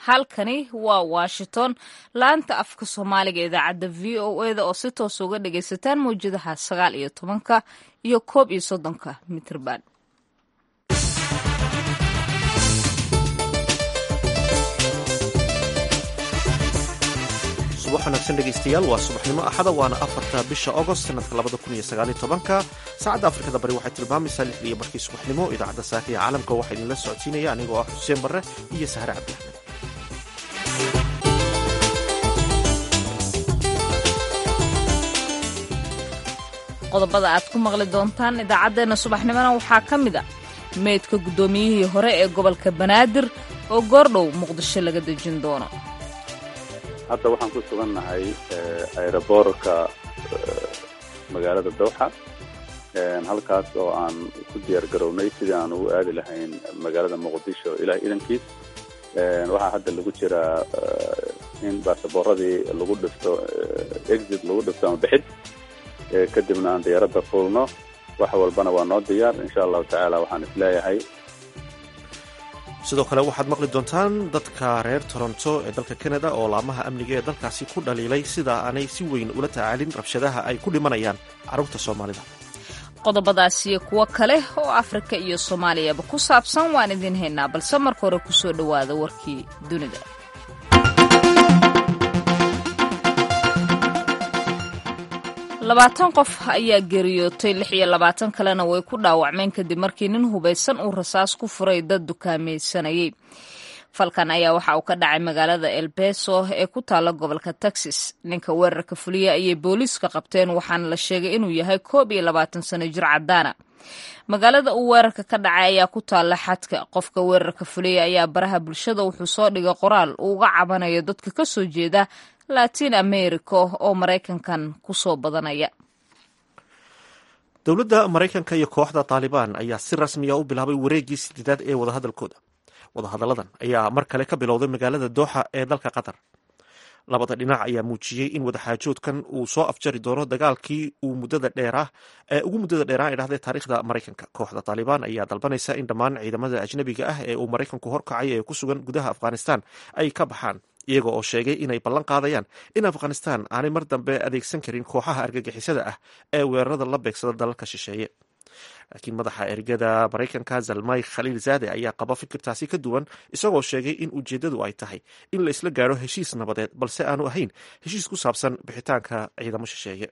halkani waa washington laanta afka soomaaliga idaacadda v o eda oo si toos uga dhagaysataan mawjadaha sagaal iyo tobanka iyo koob iyo soddonka mitrban subax wanaagsan dhegaystayaal waa subaxnimo axada waana afarta bisha agost sanadka labada kun iyo sagaaliyo tobanka saacadda afrikada bari waxay tilmaamaysaa lixda iyo markii subaxnimo idaacadda saaka ee caalamka waxaa idinla socodsiinaya anigoo ah xuseen barre iyo sahre cabdiaxmed qodobada aad ku maqli doontaan idaacaddeenna subaxnimona waxaa ka mid a meydka guddoomiyihii hore ee gobolka banaadir oo goordhow muqdisho laga dejin doono hadda waxaan ku sugannahay aeroboorka magaalada dowxa halkaas oo aan ku diyaar garownay sidii aan ugu aadi lahayn magaalada muqdisho ilaa idankiis waxaa hadda lagu jiraa in baasaboorradii lagu dhifto exit lagu dhifto ama bixid kadibna aan diyaaradda fuulno wax walbana waa noo diyaar insha allahu tacaala waxaan isleeyahay sidoo kale waxaad maqli doontaan dadka reer toronto ee dalka kanada oo laamaha amniga ee dalkaasi ku dhaliilay sida aanay si weyn ula tacaalin rabshadaha ay ku dhimanayaan carruurta soomaalida qodobadaas iyo kuwo kale oo afrika iyo soomaaliyaba ku saabsan waan idiin haynaa balse marka hore ku soo dhowaada warkii dunida labaatan qof ayaa geeriyootay lix iyo labaatan kalena way ku dhaawacmeen kadib markii nin hubaysan uu rasaas ku furay dad dukaamaysanayay falkan ayaa waxa uu ka dhacay magaalada elbeso ee ku taalla gobolka texas ninka weerarka fuliya ayay booliiska qabteen waxaana la sheegay inuu yahay koob iyo labaatan sano jir caddaana magaalada uu weerarka ka dhacay ayaa ku taalla xadka qofka weerarka fuliya ayaa baraha bulshada wuxuu soo dhigay qoraal uu uga cabanayo dadka ka soo jeeda latin america oo maraykankan ku soo badanaya dowladda maraykanka iyo kooxda taalibaan ayaa si rasmiya u bilaabay wareeggii sideedaad ee wadahadalkooda wadahadalladan ayaa mar kale ka bilowday magaalada dooxa ee dalka qatar labada dhinac ayaa muujiyey in wadaxaajoodkan uu soo afjari doono dagaalkii uu muddada dheerah ee ugu muddada dheeraah ee dhahday taariikhda maraykanka kooxda taalibaan ayaa dalbanaysa in dhammaan ciidamada ajnabiga ah ee uu maraykanku horkacay ee ku sugan gudaha afghanistan ay ka baxaan iyaga oo sheegay inay ballan qaadayaan in afghanistan aanay mar dambe adeegsan karin kooxaha argagixisada ah ee weerarada la beegsada dalalka shisheeye laakiin madaxa ergada maraykanka zalmay khaliil zaade ayaa qaba fikirtaasi ka duwan isagoo sheegay in ujeeddadu ay tahay in la isla gaadho heshiis nabadeed balse aanu ahayn heshiis ku saabsan bixitaanka ciidamo shisheeye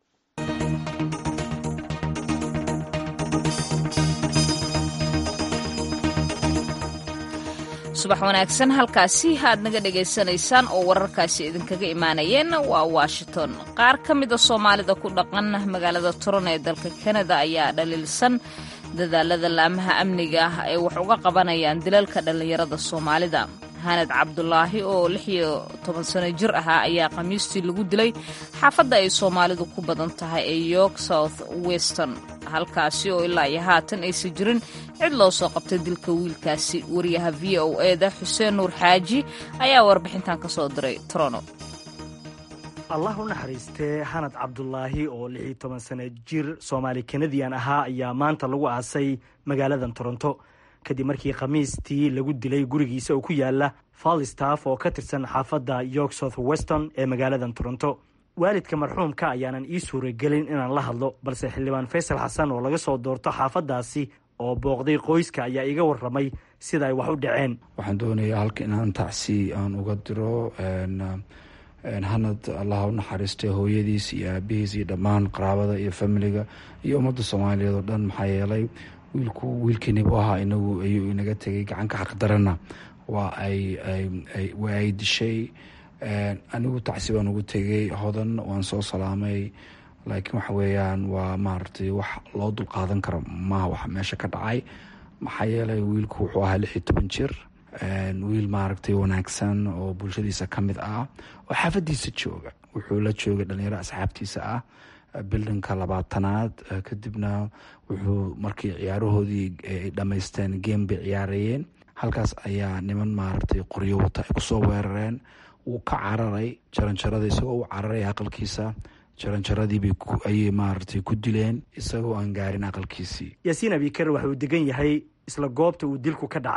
subax wanaagsan halkaasi aad naga dhagaysanaysaan oo wararkaasi idinkaga imaanayeen waa washington qaar ka mida soomaalida ku dhaqan magaalada toron ee dalka kanada ayaa dhaliilsan dadaalada laamaha amniga ah ay wax uga qabanayaan dilalka dhallinyarada soomaalida hanad cabdulaahi oo lix iyo toban sano jir ahaa ayaa khamiistii lagu dilay xaafadda ay soomaalidu ku badan tahay ee york south weston halkaasi oo ilaa iyo haatan aysan jirin cid loo soo qabtay dilka wiilkaasi wariyaha v o eda xuseen nuur xaaji ayaa warbixintan ka soo diray trono allah u naxariistee hanad cabdulaahi oo lix iyo toban sano jir soomaali kanadian ahaa ayaa maanta lagu aasay magaaladan toronto kadib markii khamiistii lagu dilay gurigiisa oo ku yaala falstaff oo ka tirsan xaafadda york south weston ee magaaladan toronto waalidka marxuumka ayaanan ii suuragelin inaan la hadlo balse xildhibaan faysal xasan oo laga soo doorto xaafaddaasi oo booqday qoyska ayaa iga warramay sida ay wax u dhaceen waxaan doonayaa halka inaan tacsi aan uga diro hanad allah u naxariistay hooyadiis iyo aabihiis iyo dhammaan qaraabada iyo familiga iyo ummadda soomaaliyeed oo dhan maxaa yeelay wiilku wiilkiinibu ahaa inagu ayuu inaga tegay gacanka xaqdarana waa ay waa ay dishay anigu tacsi baan ugu tegay hodan waan soo salaamay laakiin waxa weeyaan waa maaragtay wax loo dul qaadan karo maaha wax meesha ka dhacay maxaa yeelay wiilku wuxuu ahaa lix iyo toban jir wiil maaragtay wanaagsan oo bulshadiisa ka mid ah oo xaafadiisa jooga wuxuu la joogay dhalinyaro asxaabtiisa ah bildinka labaatanaad kadibna wuxuu markii ciyaarahoodii ay dhammaysteen game bay ciyaarayeen halkaas ayaa niman maaragtay qoryo wata ay kusoo weerareen wuu ka cararay jaranjarada isagoo u cararay aqalkiisa jaranjaradiibay ayay maaragtay ku dileen isagoo aan gaarin aqalkiisii yaasiin abikar waxa uu degan yahay isla goobta uu dilku ka dhacay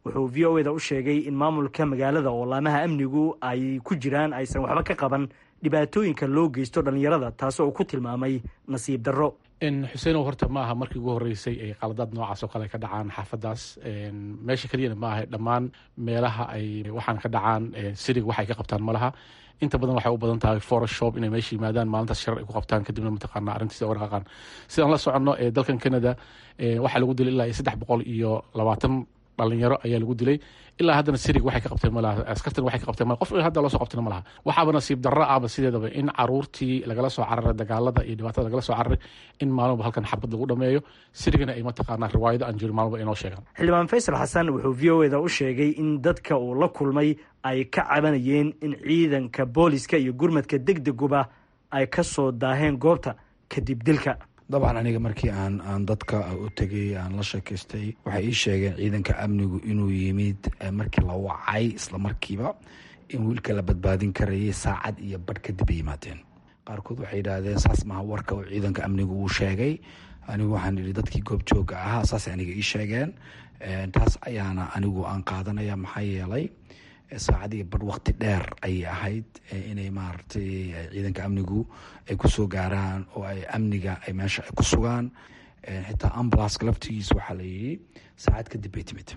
wuxuu v o eda u sheegay in maamulka magaalada oo laamaha amnigu ay ku jiraan aysan waxba ka qaban dhibaatooyinka loo geysto dhallinyarada taasoo uu ku tilmaamay nasiib darro xuseenow horta ma aha markii ugu horreysay ay qaladaad noocaas oo kale ka dhacaan xaafadaas meesha keliyana ma aha dhammaan meelaha ay waxaan ka dhacaan sirig waxay ka qabtaan ma laha inta badan waxay u badan tahay photoshop inay meesha yimaadaan maalintaas shar ay ku qabtaan kadibna mataqaana arrintiisa uga dhaqaaqaan sidaan la soconno dalkan canada waxaa lagu dilay ilaa iyo saddex boqol iyo labaatan dhalinyaro ayaa lagu dilay ilaa haddana sirig waxay ka qabteen malaha askartan waxay ka qabteen malaha qof hadda loo soo qabtena malaha waxaaba nasiib darro ahba sideedaba in caruurtii lagala soo cararay dagaalada iyo dhibaatada lagala soo cararay in maalmoba halkan xabad lagu dhameeyo sirigana ay mataqaanaa riwaayado aan jirin maalmoba inoo sheegaan xildhibaan faysal xasan wuxuu v o eda u sheegay in dadka uu la kulmay ay ka cabanayeen in ciidanka booliska iyo gurmadka degdeguba ay ka soo daaheen goobta kadib dilka dabcan aniga markii aan aan dadka u tegay aan la sheekaystay waxay ii sheegeen ciidanka amnigu inuu yimid markii la wacay isla markiiba in wiilka la badbaadin karayay saacad iyo badh kadib ay yimaadeen qaarkood waxay yidhaahdeen saas maha warka oo ciidanka amnigu uu sheegay anigu waxaan idhi dadkii goobjooga ahaa saasay aniga ii sheegeen taas ayaana anigu aan qaadanaya maxaa yeelay saacad iyo badh waqti dheer ayay ahayd inay maaragtay ciidanka amnigu ay kusoo gaaraan oo ay amniga ay meesha ay ku sugaan xitaa ambulanceka laftigiisa waxaa la yidhi saacad kadib bay timid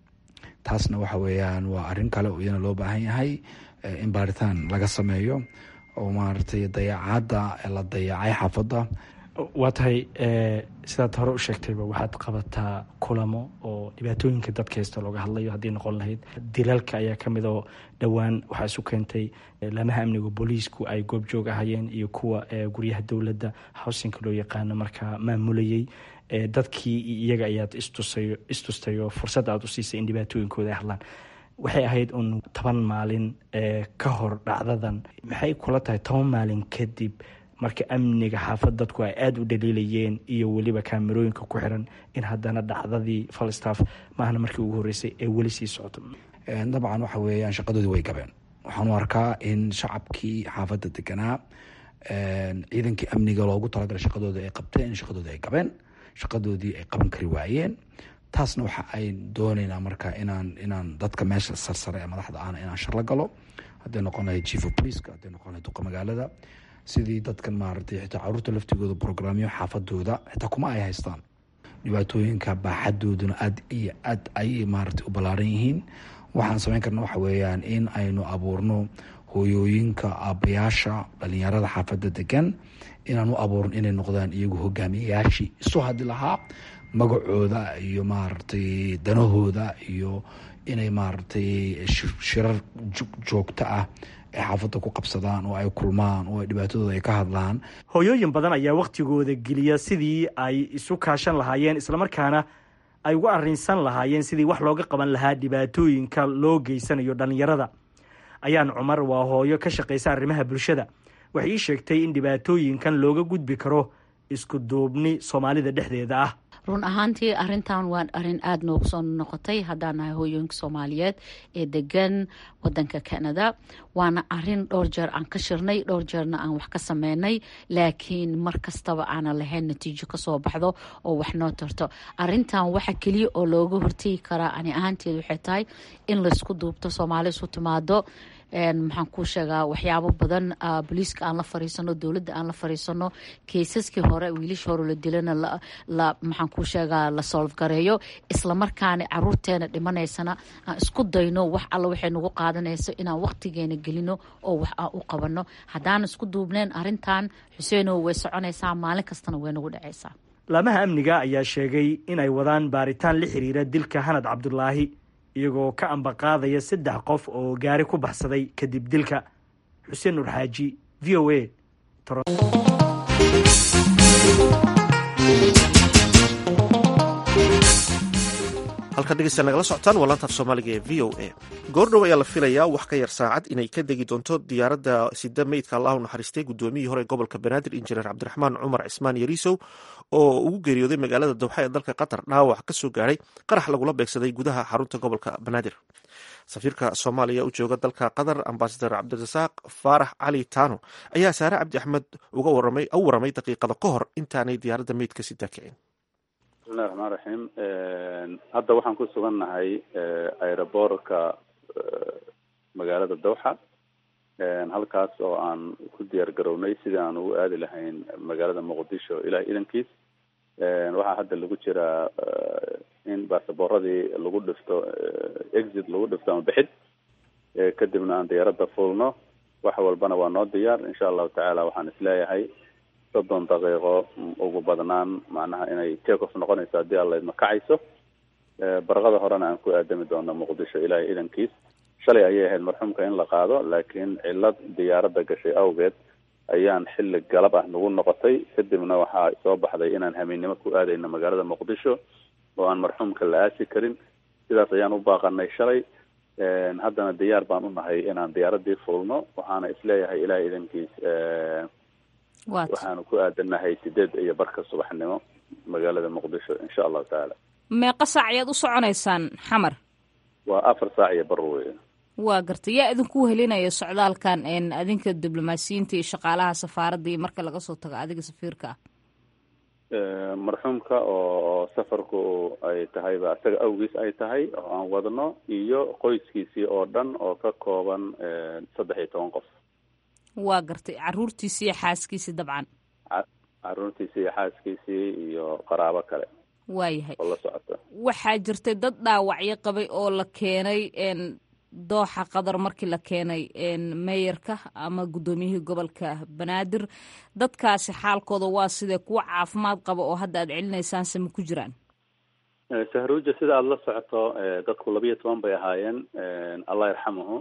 taasna waxa weeyaan waa arrin kale oo iyana loo baahan yahay in baaritaan laga sameeyo oo maaragtay dayaacadda la dayacay xaafadda waa tahay sidaad hore u sheegtayba waxaad qabataa kulamo oo dhibaatooyinka dadka haysta looga hadlayo haddii noqon lahayd dilalka ayaa ka mid oo dhowaan waxaa isu keentay laamaha amniga booliisku ay goobjoog ahayeen iyo kuwa guryaha dowladda howsinka loo yaqaano markaa maamulayey dadkii iyaga ayaad istusay istustay oo fursad aad u siisay in dhibaatooyinkooda ay hadlaan waxay ahayd un toban maalin ka hor dhacdadan maxay kula tahay toban maalin kadib marka amniga xaafad dadku ay aada u dhaliilayeen iyo weliba kaamerooyinka ku xiran in haddana dhacdadii falstaff maahna markii ugu horreysay ee weli sii socoto dabcan waxa weeyaan shaqadoodii way gabeen waxaan u arkaa in shacabkii xaafadda deganaa ciidankii amniga loogu talagalay shaqadooda ay qabteen in shaqadoodii ay gabeen shaqadoodii ay qaban kari waayeen taasna waxa ay dooneynaa marka inaan inaan dadka meesha sarsare ee madaxda ahna inaan sharla galo hadday noqon lahayd chief of policeka hadday noqon lahayd duqa magaalada sidii dadkan maaragtay xitaa caruurta laftigooda brograamyo xaafadooda xitaa kuma ay haystaan dhibaatooyinka baaxadooduna aad iyo aad ayay maaragtay u ballaaran yihiin waxaan samayn karna waxa weeyaan in aynu abuurno hooyooyinka aabbayaasha dhalinyarada xaafadda degan inaan u abuurno inay noqdaan iyagu hogaamiyayaashii isu hadli lahaa magacooda iyo maaragtay danahooda iyo inay maaragtay shirar joogto ah ay xaafadda ku qabsadaan oo ay kulmaan oo ay dhibaatadooda ay ka hadlaan hooyooyin badan ayaa wakhtigooda geliya sidii ay isu kaashan lahaayeen islamarkaana ay uga arrinsan lahaayeen sidii wax looga qaban lahaa dhibaatooyinka loo geysanayo dhallinyarada ayaan cumar waa hooyo ka shaqaysa arrimaha bulshada waxay ii sheegtay in dhibaatooyinkan looga gudbi karo isku duubni soomaalida dhexdeeda ah run ahaantii arintan waa arin aada noogu soo noqotay haddaan nahay hooyooyinka soomaaliyeed ee degan wadanka canada waana arin dhowr jeer aan ka shirnay dhowr jeerna aan wax ka sameynay laakiin mar kastaba aanan lahayn natiijo kasoo baxdo oo wax noo tarto arintan waxa keliya oo looga hortegi karaa ani ahaanteed waxay tahay in laysku duubto soomaali isu timaado maxaan kuu sheegaa waxyaabo badan booliiska aan la fariisano dowladda aan la fariisano keysaskii hore wiilasha hore la dilana maxaan kuu sheegaa la solf gareeyo islamarkaana caruurteena dhimanaysana aan isku dayno wax alla waxay nagu qaadanayso inaan waqtigeena gelino oo wax aan u qabano haddaan isku duubneen arintan xuseenow way soconaysaa maalin kastana way nagu dhacaysaa laamaha amniga ayaa sheegay inay wadaan baaritaan la xiriira dilka hanad cabdulaahi iyagoo ka ambaqaadaya saddex qof oo gaari ku baxsaday kadib dilka xuseen nur xaaji v o a halkaad dhegeysta nagala socotaan waa laantaaf soomaaliga ee v o a goordhow ayaa la filayaa wax ka yar saacad inay ka degi doonto diyaaradda sida meydka allah u naxariistay guddoomiyihii hore gobolka banaadir injineer cabdiraxmaan cumar cismaan yariisow oo ugu geeriyooday magaalada dowxa ee dalka qatar dhaawac ka soo gaaray qarax lagula beegsaday gudaha xarunta gobolka banaadir safiirka soomaaliya u jooga dalka qatar ambasadar cabdirasaaq faarax cali taano ayaa saare cabdi axmed uga waramay u waramay daqiiqada ka hor intaanay diyaaradda meydka sida kicin bismillahi raxmaan raxiim hadda waxaan ku sugannahay aeroboortka magaalada dawxa halkaas oo aan ku diyaar garownay sidii aan ugu aadi lahayn magaalada muqdisho ilaah idankiis waxaa hadda lagu jiraa in baasaboorradii lagu dhifto exit lagu dhifto ama bixid kadibna aan diyaaradda fuulno wax walbana waa noo diyaar insha allahu tacaala waxaan isleeyahay soddon daqiiqo ugu badnaan macnaha inay take off noqonayso haddii alla idma kacayso barqada horena aan ku aadami doono muqdisho ilaahay idankiis shalay ayay ahayd marxuumka in la qaado laakiin cilad diyaaradda gashay awgeed ayaan xilli galab ah nagu noqotay kadibna waxaa soo baxday inaan hamiinnimo ku aadayno magaalada muqdisho oo aan marxuumka la aasi karin sidaas ayaan u baaqanay shalay haddana diyaar baan u nahay inaan diyaaradii fuulno waxaana isleeyahay ilahay idankiis waxaanu ku aadanahay sideed iyo barka subaxnimo magaalada muqdisho insha allahu tacaala meeqa saac ayaad u soconaysaan xamar waa afar saac iyo bar wey waa gartay yaa idinku helinaya socdaalkan adinka diblomaasiyiinta iyo shaqaalaha safaaradda iyo marka laga soo tago adiga safiirka ah marxuumka oo safarku ay tahayba isaga awgiis ay tahay oo aan wadno iyo qoyskiisii oo dhan oo ka kooban saddex iyo toban qof waa gartay caruurtiisii iyo xaaskiisii dabcan caruurtiisii iyo xaaskiisii iyo qaraabo kale waayahay oo la socota waxaa jirtay dad dhaawacyo qabay oo la keenay dooxa qadar markii la keenay meeyarka ama guddoomiyihii gobolka banaadir dadkaasi xaalkooda waa sidee kuwa caafimaad qaba oo hadda aad celinaysaan se ma ku jiraan sahruuja sida aada la socoto dadku labiyo toban bay ahaayeen allah yarxamuhu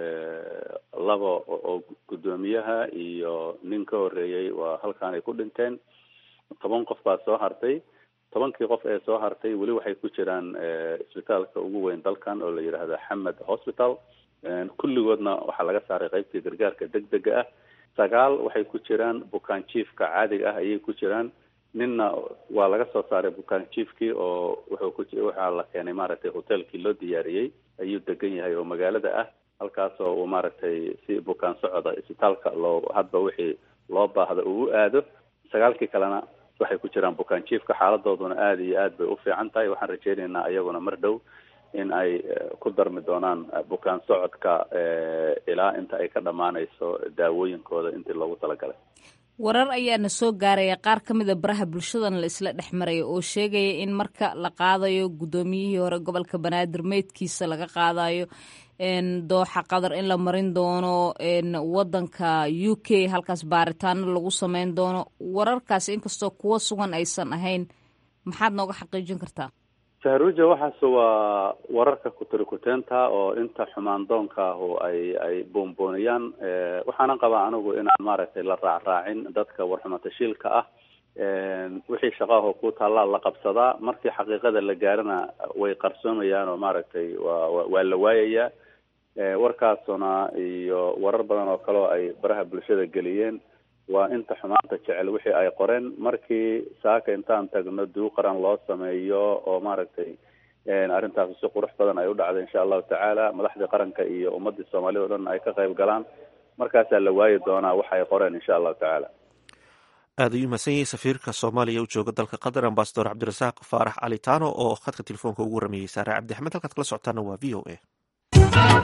laba oo guddoomiyaha iyo nin ka horeeyey waa halkaan ay ku dhinteen toban qof baa soo hartay tobankii qof ee soo hartay weli waxay ku jiraan isbitaalka ugu weyn dalkan oo la yidhaahda xamed hospital kulligoodna waxaa laga saaray qeybtii gargaarka degdega ah sagaal waxay ku jiraan bukaan jiifka caadiga ah ayay ku jiraan ninna waa laga soo saaray bukaan jiifkii oo wuxuu ku waxaa la keenay maaragtay hotelkii loo diyaariyey ayuu degan yahay oo magaalada ah halkaas oo uu maaragtay si bukaan socoda isbitaalka loo hadba wixii loo baahda uu u aado sagaalkii kalena waxay ku jiraan bukaan jiifka xaaladooduna aada iyo aad bay u fiican tahay waxaan rajeynaynaa iyaguna mar dhow in ay ku darmi doonaan bukaan socodka ilaa inta ay ka dhammaanayso daawooyinkooda intii loogu talagalay warar ayaana soo gaaraya qaar ka mida baraha bulshadan la isla dhex maraya oo sheegaya in marka la qaadayo guddoomiyihii hore gobolka banaadir meydkiisa laga qaadayo dooxa qadar in la marin doono wadanka u k halkaas baaritaano lagu sameyn doono wararkaasi inkastoo kuwo sugan aysan ahayn maxaad nooga xaqiijin kartaa sahruuja waxaas waa wararka kutirikuteenta oo inta xumaan doonka ahu ay ay boonbooniyaan waxaanan qabaa anigu inaan maaragtay la raacraacin dadka warxumatashiilka ah wixii shaqaahoo ku taallaa la qabsadaa markii xaqiiqada la gaarana way qarsoomayaan oo maaragtay waa waa la waayayaa warkaasuna iyo warar badan oo kale oo ay baraha bulshada geliyeen waa inta xumaanta jecel wixii ay qoreen markii saaka intaan tagno duu qaran loo sameeyo oo maaragtay arrintaas si qurux badan ay u dhacday insha allahu tacaala madaxdii qaranka iyo ummadii soomaalida o dhan ay ka qayb galaan markaasaa la waayi doonaa waxa ay qoreen insha allahu tacaala aad ayuu mahadsan yahay safiirka soomaaliya u jooga dalka qatar ambasador cabdirasaaq faarax calitano oo khadka telefoonka ugu warameeyey saare cabdi axmed halkaad kala socotaana waa v o a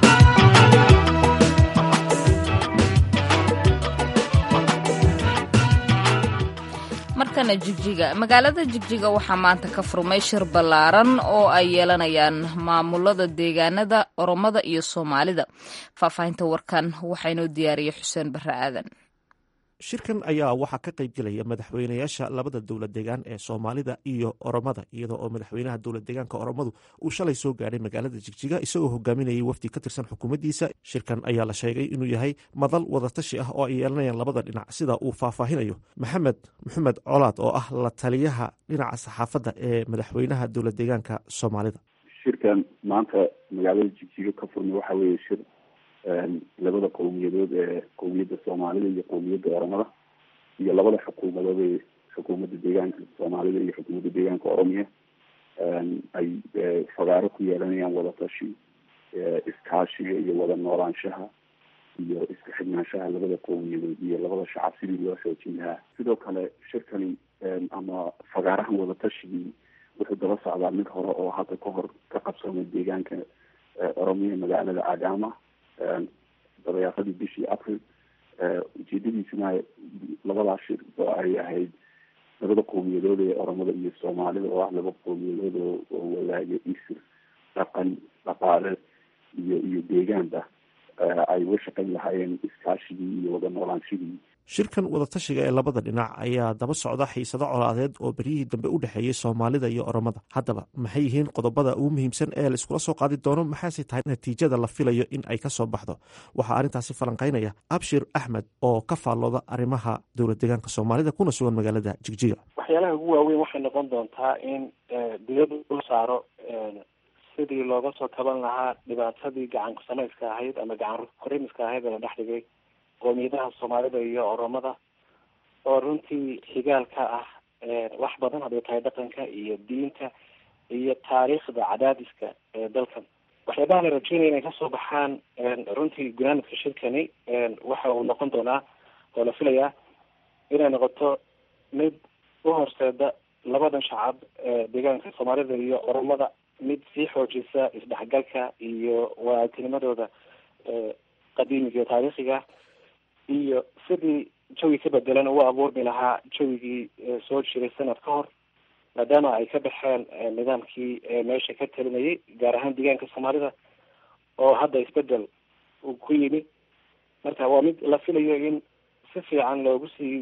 markana jigjiga magaalada jigjiga waxaa maanta ka furmay shir ballaaran oo ay yeelanayaan maamulada deegaanada oromada iyo soomaalida faahfaahinta warkan waxaa inoo diyaariyay xuseen barre aadan shirkan ayaa waxaa ka qayb gelaya madaxweynayaasha labada dowlad deegaan ee soomaalida iyo oromada iyadoo oo madaxweynaha dowlad deegaanka oromadu uu shalay soo gaadhay magaalada jigjiga isagoo hogaaminayay wafdi ka tirsan xukuumaddiisa shirkan ayaa la sheegay inuu yahay madal wadatashi ah oo ay yeelanayaan labada dhinac sida uu faahfaahinayo maxamed maxamed colaad oo ah la taliyaha dhinaca saxaafadda ee madaxweynaha dowlad deegaanka soomaalida shirkan maanta magaalada jigjiga ka furmay waxaa weeye shir labada qowmiyadood ee qowmiyadda soomaalida iyo qowmiyadda oromada iyo labada xukuumadood ee xukuumadda deegaanka soomaalida iyo xukuumadda deegaanka oromiya ay fagaaro ku yeelanayaan wadatashi iskaashiga iyo wada noolaanshaha iyo iska xidhnaanshaha labada qowmiyadood iyo labada shacab sidii loo xoojin lahaa sidoo kale shirkani ama fagaarahan wadatashigii wuxuu daba socdaa mid hore oo hadda ka hor ka qabsoomay deegaanka oromiya magaalada agama dabayaaqadii bishii april ujeedadiisuna labadaas shir oo ay ahayd labada qowmiyadood ee oromada iyo soomaalida oo ah laba qowmiyadood oo oo wadaaga isir dhaqan dhaqaale iyo iyo deegaanba ay uga shaqayn lahaayeen iskaashigii iyo wada noolaanshigii shirkan wadatashiga ee labada dhinac ayaa daba socda xiisado colaadeed oo beryihii dambe u dhexeeyey soomaalida iyo oromada haddaba maxay yihiin qodobada ugu muhiimsan ee la iskula soo qaadi doono maxaase tahay natiijada la filayo in ay ka soo baxdo waxaa arrintaasi falanqaynaya abshir axmed oo ka faallooda arrimaha dowlad deegaanka soomaalida kuna sugan magaalada jigjiga waxyaalaha ugu waaweyn waxay noqon doontaa in diyadu ul saaro sidii looga soo kaban lahaa dhibaatadii gacan kusamayska ahayd ama gacan korimiska ahayd ee la dhex dhigay qoomiyadaha soomaalida iyo oromada oo runtii xigaalka ah wax badan hadday tahay dhaqanka iyo diinta iyo taariikhda cadaadiska ee dalkan waxyaabaha la rajeynaya inay kasoo baxaan runtii gunaanadka shirkani waxa uu noqon doonaa oo la filayaa inay noqoto mid u horseeda labadan shacab deegaanka soomaalida iyo oromada mid sii xoojisa isdhexgalka iyo waagtinimadooda qadiimiga iyo taariikhiga iyo sidii jawi ka bedelan u abuurmi lahaa jawigii soo jiray sanad ka hor maadaama ay ka baxeen nidaamkii meesha ka talinayay gaar ahaan deegaanka soomaalida oo hadda isbedel uu ku yimi marka waa mid la filayo in si fiican loogu sii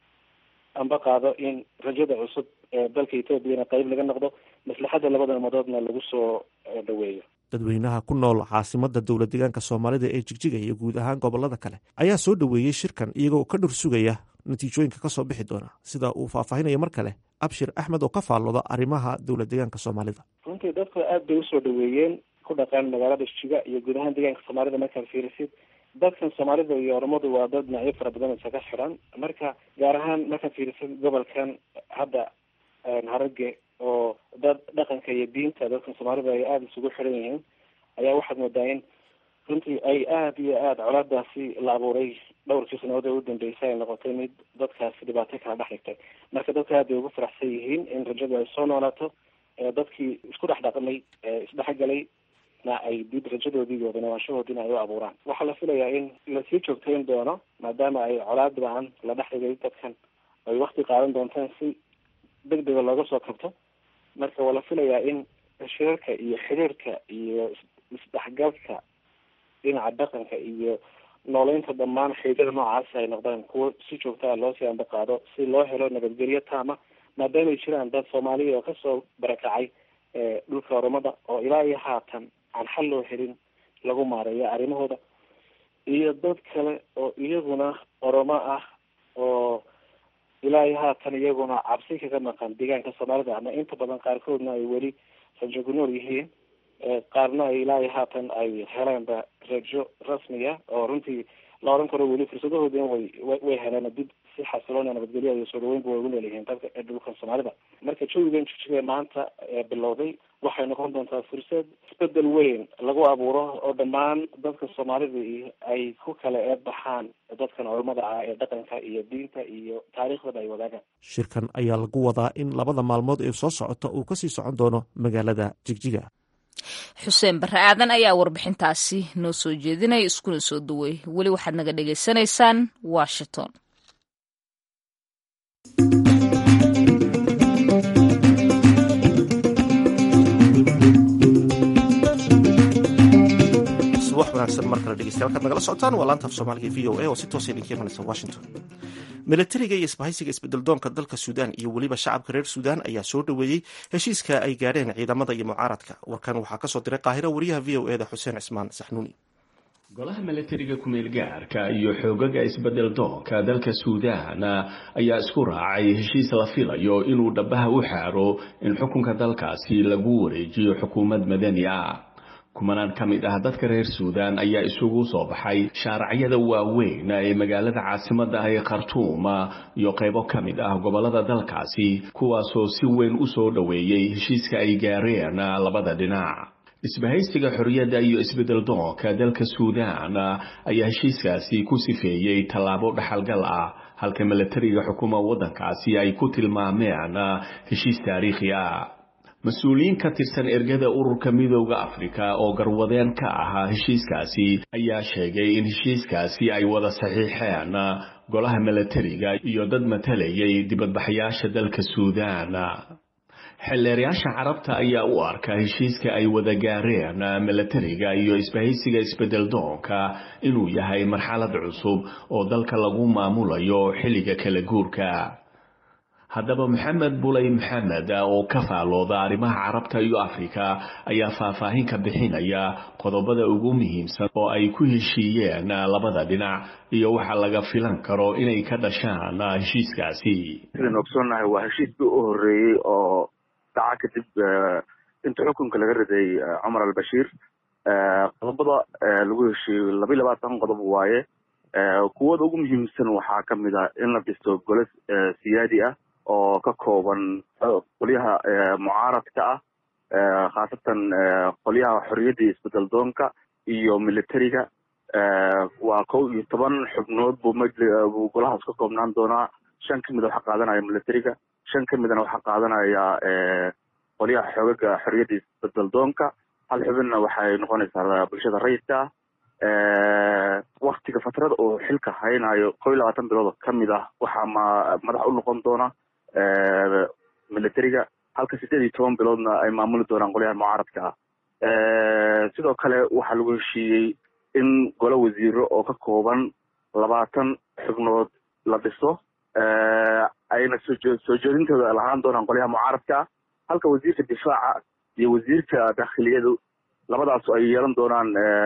amba qaado in rajada cusub ee dalka ethoobiana qeyb laga noqdo maslaxadda labada umadoodna lagu soo dhaweeyo dadweynaha ku nool caasimada dowlad deegaanka soomaalida ee jigjiga iyo guud ahaan gobolada kale ayaa soo dhoweeyey shirkan iyagoo ka dhur sugaya natiijooyinka kasoo bixi doona sida uu faahfaahinayo mar kale abshir axmed oo ka faallooda arrimaha dowlad deegaanka soomaalida runtii dadku aada bay usoo dhaweeyeen ku dhaqaan magaalada jigjiga iyo guud ahaan deegaanka soomaalida markaad fiirisid dadkan soomaalida iyo oromadu waa dad dhinacyo fara badan isaga xiran marka gaar ahaan markaad fiirisid gobolkan hadda harage oo dad dhaqanka iyo diinta dadkan soomaalida ay aada isugu xiran yihiin ayaa waxaad moodaa in runtii ay aada iyo aada colaadaasi la abuuray dhowrkii sanadood ee u dambeysay ay noqotay mid dadkaasi dhibaato kala dhex dhigtay marka dadka aad bay ugu faraxsan yihiin in rajadu ay soo noolaato dadkii isku dhex dhaqmay isdhexgalay na ay dib rajadoodii iyo wadanawanshahoodiina ay u abuuraan waxaa la filayaa in lasii joogtayn doono maadaama ay colaad ba-an la dhex dhigay dadkan ay wakti qaadan doontaan si deg dega looga soo kabto marka waa la filayaa in shirarka iyo xiriirka iyo isdhexgalka dhinaca dhaqanka iyo nooleynta dhammaan xeydada noocaasi ay noqdaan kuwo si joogtaa loo sii amba qaado si loo helo nabadgelyo taama maadaama ay jiraan dad soomaaliya oo kasoo barakacay dhulka oromada oo ilaa iyo haatan aan xal loo helin lagu maareeyo arrimahooda iyo dad kale oo iyaguna oromo ah oo ilaa iyo haatan iyaguna cabsi kaga maqan deegaanka soomaalida ama inta badan qaarkoodna ay weli rajo ku nool yihiin qaarna ay ilaa iyo haatan ay heleenba rajo rasmiya oo runtii la oran karo weli fursadahoodina way way heleen dib si xasiloon oo nabadgelyo iyo soo dhaweynba way ugu leelihiin dalka dhulkan soomaalida marka jawigan jijige maanta bilowday waxay noqon doontaa fursad isbedel weyn lagu abuuro oo dhammaan dadka soomaalida ay ku kala eedbaxaan dadkan culamada ah ee dhaqanka iyo diinta iyo taariikhdaba ay wadaagaan shirkan ayaa lagu wadaa in labada maalmood ee soo socota uu kasii socon doono magaalada jigjiga xuseen barre aadan ayaa warbixintaasi noo soo jeedinaya iskuna soo duway weli waxaad naga dhagaysanaysaan washington subax wanaagsan mar kale dhegeystayaal kaad nagala socotaan waa laanta af soomaaliga v o a oo si toosa idinka imanaysa washington milatariga iyo isbahaysiga isbedeldoonka dalka suudaan iyo weliba shacabka reer suudaan ayaa soo dhoweeyey heshiiska ay gaadheen ciidamada iyo mucaaradka warkan waxaa kasoo diray qaahiro wariyaha v o eda xuseen cismaan saxnuuni golaha milatariga kumeel gaarka iyo xoogaga isbedel doonka dalka suudaan ayaa isku raacay heshiis la filayo inuu dhabaha u xaaro in xukunka dalkaasi lagu wareejiyo xukuumad madani ah kumanaan ka mid ah dadka reer suudaan ayaa isugu soo baxay shaaracyada waaweyn ee magaalada caasimada ah ee khartuum iyo qaybo ka mid ah gobolada dalkaasi kuwaasoo si weyn u soo dhoweeyey heshiiska ay gaareen labada dhinac isbahaysiga xorriyadda iyo isbedel doonka dalka suudaan ayaa heshiiskaasi ku sifeeyey tallaabo dhaxalgal ah halka milatariga xukuma waddankaasi ay ku tilmaameen heshiis taariikhi ah mas-uuliyiin ka tirsan ergada ururka midooda afrika oo garwadeen ka ahaa heshiiskaasi ayaa sheegay in heshiiskaasi ay wada saxiixeen golaha milatariga iyo dad matalayay dibadbaxayaasha dalka suudaan xildheerayaasha carabta ayaa u arka heshiiska ay wada gaareen milatariga iyo isbahaysiga isbedel doonka inuu yahay marxalad cusub oo dalka lagu maamulayo xilliga kala guurka haddaba maxamed bulay maxamed oo ka faalooda arrimaha carabta iyo afrika ayaa faahfaahin ka bixinaya qodobada ugu muhiimsan oo ay ku heshiiyeen labada dhinac iyo waxa laga filan karo inay ka dhashaan heshiiskaasi sidaan ogsoonnahay waa heshiiskii u horeeyey oo dhaca kadib inta xukunka laga riday cumar albashiir qodobada lagu heshiiyey laba iyo labaatan qodob waaye kuwada ugu muhiimsan waxaa kamid ah in la dhisto gole siyaadi ah oo ka kooban qolyaha mucaaradka ah khaasatan qolyaha xorriyadda iyo isbedel doonka iyo militariga waa kow iyo toban xubnood buu majli buu golahaas ka koobnaan doonaa shan kamida waxaa qaadanaya militariga shan kamidana waxaa qaadanaya qolyaha xoogaga xorriyadda isbedel doonka hal xubinna waxay noqonaysaa bulshada rayidka ah waktiga fatrada uu xilka haynayo kow iyo labaatan bilood kamid ah waxaa ma madax u noqon doona militariga halka sideed iyo toban biloodna ay maamuli doonaan qolyaha mucaaradka ah sidoo kale waxaa lagu heshiiyey in golo wasiiro oo ka kooban labaatan xubnood la dhiso ayna soo soo jeedintooda lahaan doonaan qolyaha mucaaradka ah halka wasiirka difaaca iyo wasiirka dakhiliyadu labadaas ay yeelan doonaan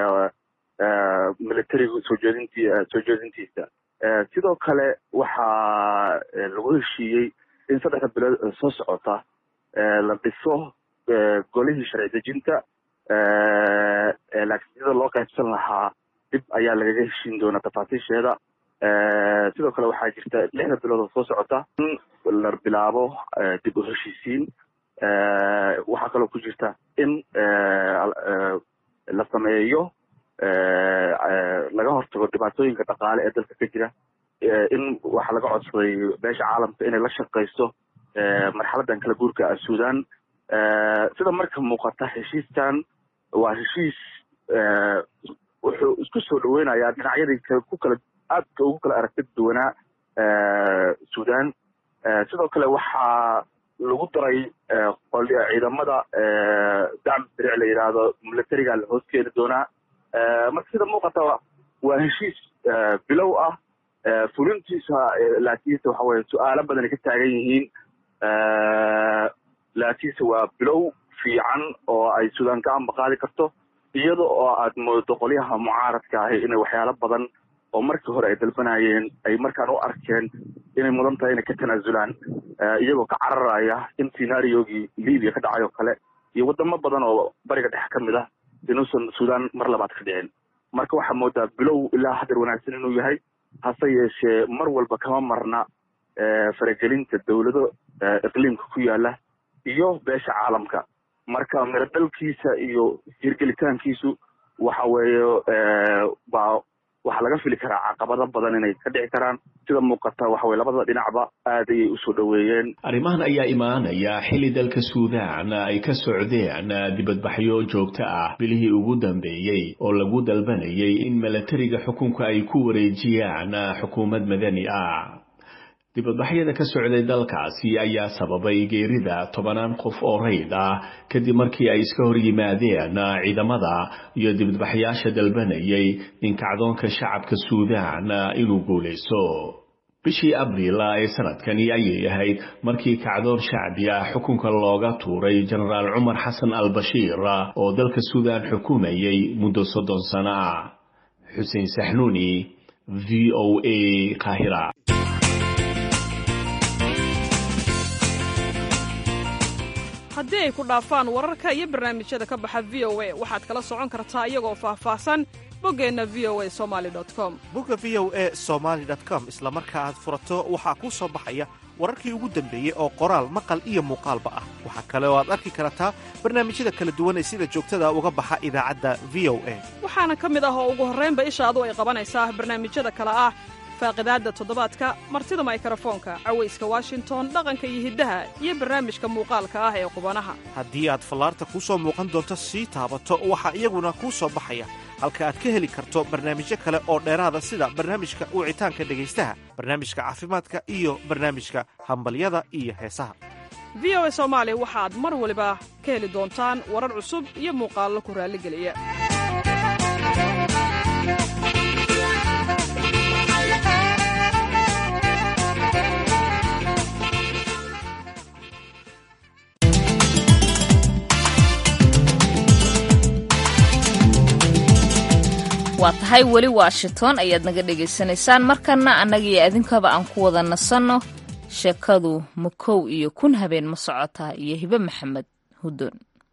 militariga soo jeedinti soo jeedintiisa sidoo kale waxaa lagu heshiiyey in saddexda bilood soo socota la dhiso golihii sharci dejinta laakiin sida loo qaybsan lahaa dib ayaa lagaga heshiin doonaa tafaasiisheeda sidoo kale waxaa jirta lixda bilood oo soo socota in la bilaabo dib u heshiisiin waxaa kaloo ku jirta in la sameeyo laga hortago dhibaatooyinka dhaqaale ee dalka ka jira in waxaa laga codsaday beesha caalamka inay la shaqayso marxaladan kala guurka sudan sida marka muuqata heshiiskan waa heshiis wuxuu isku soo dhaweynayaa dhinacyadii ku kala aadka ugu kala aragti duwanaa sudan sidoo kale waxaa lagu daray ciidamada dacmi sariic la yidhaahdo militariga la hoos keeni doonaa marka sida muuqata waa heshiis bilow ah fulintiisa laakiinse waxa weye su-aalo badanay ka taagan yihiin laakiinse waa bilow fiican oo ay sudan ka ambaqaadi karto iyada oo aad moodo qolyaha mucaaradka ahi inay waxyaalo badan oo markii hore ay dalbanayeen ay markaan u arkeen inay mudan tahay inay ka tanaasulaan iyagoo ka cararaya in scenaariogii libiya ka dhacay oo kale iyo wadamo badan oo bariga dhexe ka mid ah inuusan sudan mar labaad ka dhicin marka waxaa moodaa bilow ilaa hadeer wanaagsan inuu yahay hase yeeshee mar walba kama marna faragelinta dowlado iqliimka ku yaala iyo beesha caalamka marka miradalkiisa iyo hirgelitaankiisu waxa weeye baa waxaa laga fili karaa caqabado badan inay ka dhici karaan sida muuqata waxa weye labada dhinacba aad ayay usoo dhoweeyeen arrimahan ayaa imaanaya xilli dalka suudaan ay ka socdeen dibadbaxyo joogto ah bilihii ugu dambeeyey oo lagu dalbanayay in milatariga xukunka ay ku wareejiyaan xukuumad madani ah dibadbaxyada ka socday dalkaasi ayaa sababay geerida tobanaan qof oo rayd ah kadib markii ay iska hor yimaadeen ciidamada iyo dibadbaxyaasha dalbanayay in kacdoonka shacabka suudaan inuu guulaysto bishii abriil ee sanadkani ayay ahayd markii kacdoon shacbi ah xukunka looga tuuray jenaraal cumar xasan al bashiir oo dalka suudaan xukumayay muddo soddon sano ah xuseen saxnuuni v o a qaahira haddii ay ku dhaafaan wararka iyo barnaamijyada ka baxa v o a waxaad kala socon kartaa iyagoo faahfaahsan boggeenna v o a somaali com bogga v o a somaali com isla marka aad furato waxaa kuu soo baxaya wararkii ugu dambeeyey oo qoraal maqal iyo muuqaalba ah waxaa kale oo aad arki kartaa barnaamijyada kala duwan ee sida joogtada uga baxa idaacadda v o a waxaana ka mid ah oo ugu horraynba ishaadu ay qabanaysaa barnaamijyada kale ah faaqidaadda toddobaadka martida maykarafoonka cawayska washington dhaqanka iyo hiddaha iyo barnaamijka muuqaalka ah ee qubanaha haddii aad fallaarta kuu soo muuqan doonto sii taabato waxaa iyaguna kuu soo baxaya halka aad ka heli karto barnaamijyo kale oo dheeraada sida barnaamijka wicitaanka dhegaystaha barnaamijka caafimaadka iyo barnaamijka hambalyada iyo heesaha v o a soomaali waxaad mar waliba ka heli doontaan warar cusub iyo muuqaallo ku raalligeliya waa tahay weli washington ayaad naga dhegaysanaysaan markanna annagiyo adinkaba aan ku wada nasanno sheekadu makow iyo kun habeen ma socotaa iyo hibe maxamed hudon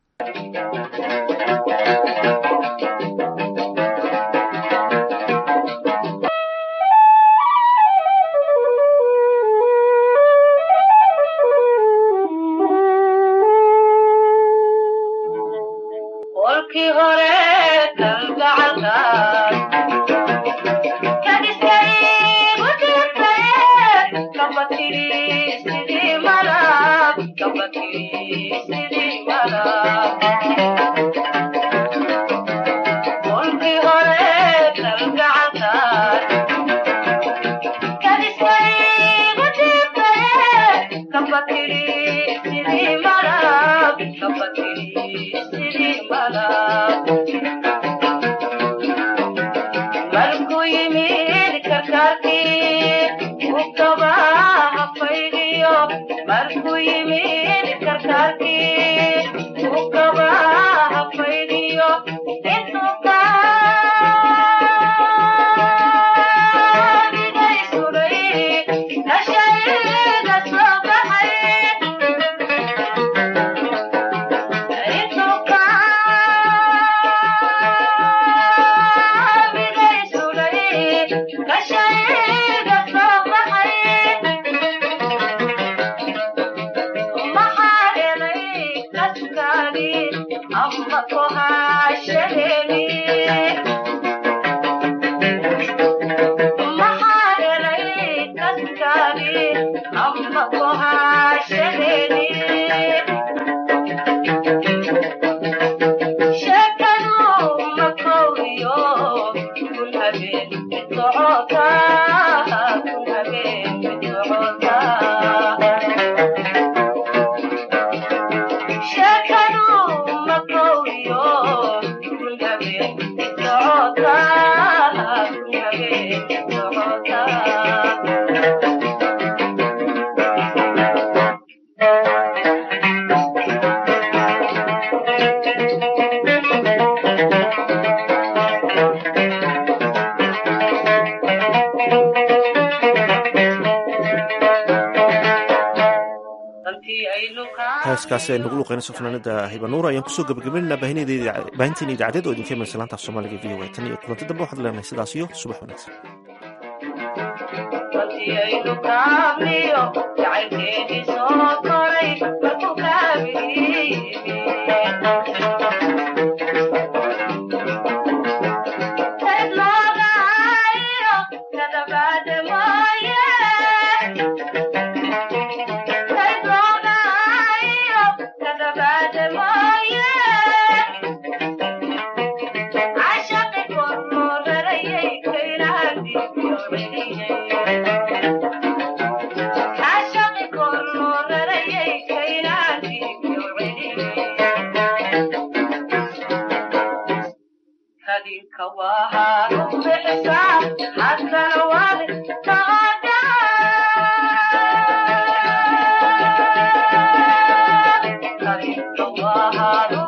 heeskaasi ay nagu luqeynayso fanaanada hibanuur ayaan kusoo gabagabaynana baahinteena idaacadeed oo idinka imanaysa laanta af soomaaliga v o a tan iyo kulanti dambe waxaad leenahay sidaas iyo subax wanaagsan Wow.